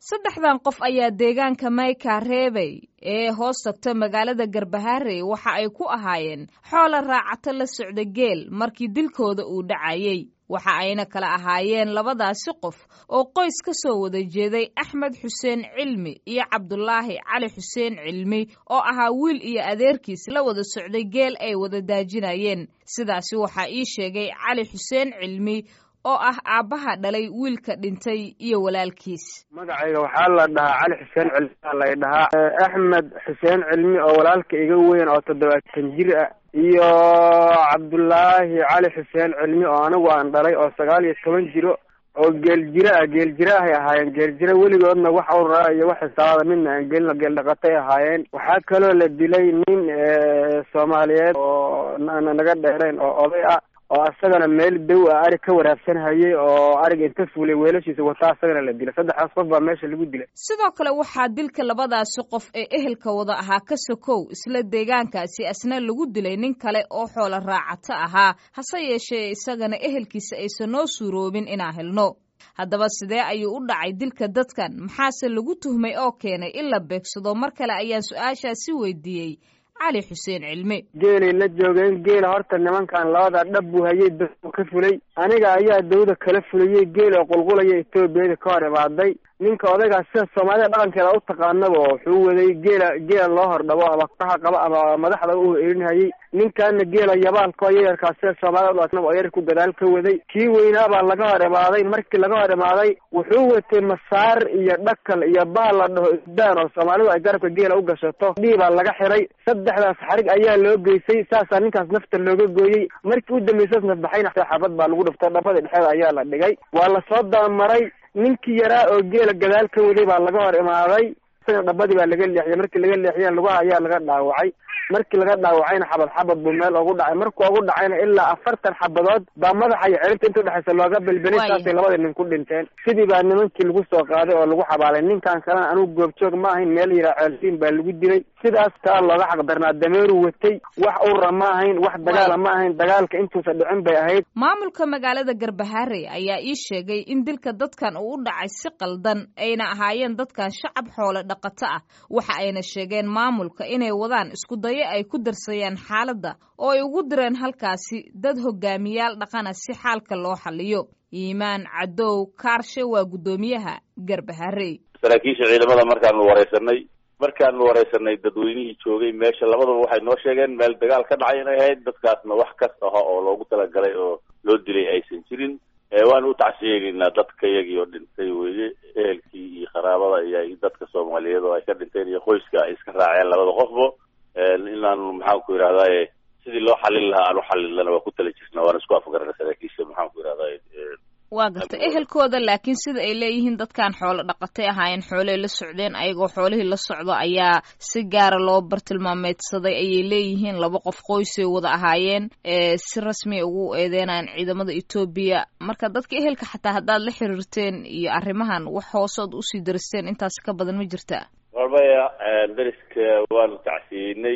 saddexdan qof ayaa deegaanka mayka reebey ee hoos tagta magaalada garbaharey waxa ay ku ahaayeen xoola raacato la socda geel markii dilkooda uu dhacayey waxa ayna kala ahaayeen labadaasi qof oo qoys ka soo wada jeeday axmed xuseen cilmi iyo cabdulaahi cali xuseen cilmi oo ahaa wiil iyo adeerkiis la wada socday geel ay wada daajinayeen sidaasi waxaa ii sheegay cali xuseen cilmi oo ah aabbaha dhalay wiilka dhintay iyo walaalkiis magacayga waxaa la dhahaa cali xuseen cilmi aa lay dhahaa axmed xuseen cilmi oo walaalka iga weyn oo toddobaatan jir ah iyo cabdullaahi cali xuseen cilmi oo anigu aan dhalay oo sagaal iyo toban jiro oo geeljiro ah geeljiro ahay ahaayeen geeljiro weligoodna wax awraa iyo wax xisaabada midna aan gelino geel dhaqatay ahaayeen waxaa kaloo la dilay nin soomaaliyeed oo naga dheerayn oo oday ah oo asagana meel dow ah arig ka waraabsanhayay oo ariga inta fuulay weelashiisa wataa asagana la dilay saddexdaas qof baa meesha lagu dilay sidoo kale waxaa dilka labadaasi qof ee ehelka wada ahaa ka sokow isla deegaankaasi asna lagu dilay nin kale oo xoola raacato ahaa hase yeeshee isagana ehelkiisa aysan noo suuroobin inaan helno haddaba sidee ayuu u dhacay dilka dadkan maxaase lagu tuhmay oo keenay in la beegsado mar kale ayaan su-aashaasi weydiiyey cali xuseen cilmi geelay la joogeen geela horta nimankan labada dhab buu hayay dawda ka fulay aniga ayaa dawda kala fulayey geel oo qulqulaya etoobiyada ka hor imaaday ninka odaygaas sida soomaalida dhaqankeeda u taqaanaba wuxuu waday geela geela loo hordhabo ama kaha qaba ama madaxda u erinhayay ninkaana geela yabaalka oo yayarkaa sida soomaalida oo yar ku gadaal ka waday kii weynaa baa laga hor imaaday markii laga hor imaaday wuxuu watay masaar iyo dhakal iyo baal la dhaho isdaan oo soomaalidu ay garabka geela u gashato dhiibaa laga xiray saddexdaas xarig ayaa loo geysay saasaa ninkaas nafta looga gooyey markii u dambaysaas nafbaxayna xabad baa lagu dhuftay dhabada dhexeeda ayaa la dhigay waa lasoo dabamaray ninkii yaraa oo geela gadaal ka waday baa laga hor imaaday isagana dhabadii baa laga leexiyay markii laga leexiyana lugaha ayaa laga dhaawacay markii laga dhaawacayna xabad xabad buu meel ugu dhacay markuu ugu dhacayna ilaa afartan xabadood baa madaxa iyo celinta inta udhexaysa looga belbelay saasay labada nin ku dhinteen sidii baa nimankii lagu soo qaaday oo lagu xabaalay ninkan kalena anugu goobjoog ma ahayn meel yiraa ceelsiin baa lagu dilay sidaas taa looga xaqdarnaa dameeru watay wax ura ma ahayn wax dagaala ma ahayn dagaalka intuusa dhicin bay ahayd maamulka magaalada garbaharey ayaa ii sheegay in dilka dadkan uu u dhacay si qaldan ayna ahaayeen dadkan shacab xoolo dhaqato ah waxa ayna sheegeen maamulka inay wadaan isku dayo ay ku darsayaan xaaladda oo ay ugu direen halkaasi dad hogaamiyaal dhaqana si xaalka loo xaliyo iimaan cadow kaarshe waa guddoomiyaha garbaharey saraakiisha ciidamada markaanu wareysanay markaanu wareysanay dadweynihii joogay meesha labadaba waxay noo sheegeen meel dagaal ka dhacay inay ahayd dadkaasna wax kasta aha oo loogu talagalay oo loo dilay aysan jirin waanu u tacsiyeynaynaa dadka iyagii oo dhintay weye ehelkii iyo qaraabada iyo dadka soomaaliyeed oo ay ka dhinteen iyo qoyska ay iska raaceen labada qofbo inaanu maxaanku yidhahdaye sidii loo xalin lahaa aan u xalilana waa ku tala jirna waana isku afgarana saraakiisha maxaanku yidhahdaye waa garta ehelkooda laakiin sida ay leeyihiin dadkan xoolo dhaqatay ahaayeen xooley la socdeen ayagoo xoolihii la socdo ayaa si gaara loo bartilmaameedsaday ayay leeyihiin laba qof qoysay wada ahaayeen si rasmiya ugu eedeynayaan ciidamada etoobiya marka dadka ehelka xataa haddaad la xiriirteen iyo arrimahan wax hoosood usii daristeen intaasi ka badan ma jirta warbaya dariska waanu tacsiyeynay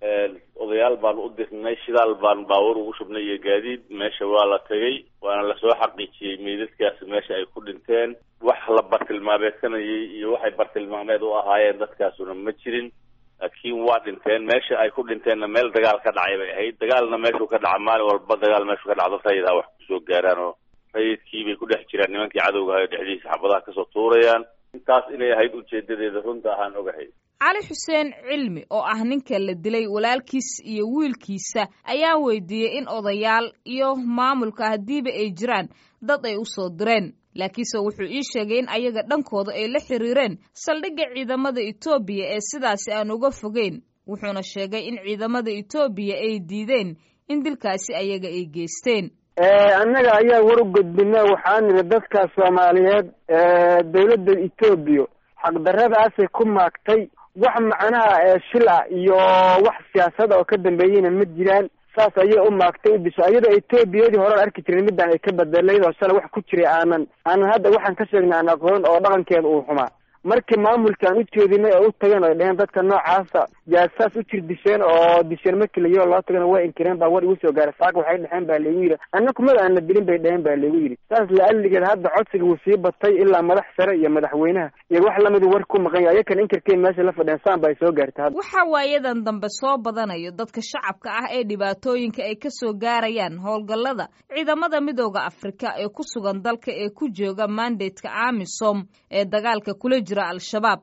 odayaal baanu u dirnay shidaal baan baabuur ugu shubnay iyo gaadiid meesha waa la tegay waana lasoo xaqiijiyey meydadkaasi meesha ay ku dhinteen wax la bartilmaameedsanayay iyo waxay bartilmaameed u ahaayeen dadkaasuna ma jirin laakiin waa dhinteen meesha ay ku dhinteenna meel dagaal ka dhacay bay ahayd dagaalna meeshuu ka dhaca maalin walba dagaal meeshuu ka dhacdo rayidha wax kusoo gaaraan oo rayidkii bay ku dhex jiraan nimankii cadowga ahayo dhexdiisa xabadaha kasoo tuurayaan intaas inay ahayd ujeedadeeda runta ahaan ogahay cali xuseen cilmi oo ah ninka la dilay walaalkiis iyo wiilkiisa ayaa weydiiyey in odayaal iyo maamulka haddiiba ay jiraan dad ay u soo direen laakiinse wuxuu ii sheegay in ayaga dhankooda ay la xiriireen saldhigga ciidamada etoobiya ee sidaasi aan uga fogeyn wuxuuna sheegay in ciidamada etoobiya ay diideen in dilkaasi ayaga ay geysteen annaga ayaa war u gudbina waxaan nidhi dadka soomaaliyeed dawladda etoobiya xaqdarradaasay ku maagtay wax macnaha shil ah iyo wax siyaasada oo ka dambeeyeyna ma jiraan saas ayay u maagtay u disho iyadoo etoobiyadii hore an arki jirin midaan ay ka badelayd oo shalay wax ku jiray aanan aanan hadda waxaan ka sheegnay aan aqoon oo dhaqankeeda uu xumaa markii maamulkaan u jeedinay oo u tageen oy dheheen dadka noocaasa yaa saas u jir disheen oo disheen markii layo loo tagana waa inkireen baa war igu soo gaaray saaka waxay dhexeen baa laygu yidhi anna kumada aana dilin bay dheheen baa laygu yidhi saas la-aligeed hadda codsiga wuu sii batay ilaa madax sare iyo madaxweynaha iyo wax lamida war ku maqan yahay ayakan inkirkeen meesha la fadheen saan ba ay soo gaartay hadda waxaa waayadan dambe soo badanayo dadka shacabka ah ee dhibaatooyinka ay ka soo gaarayaan howlgallada ciidamada midooda afrika ee ku sugan dalka ee ku jooga mandatka amisom ee dagaalka kula jira al-shabaab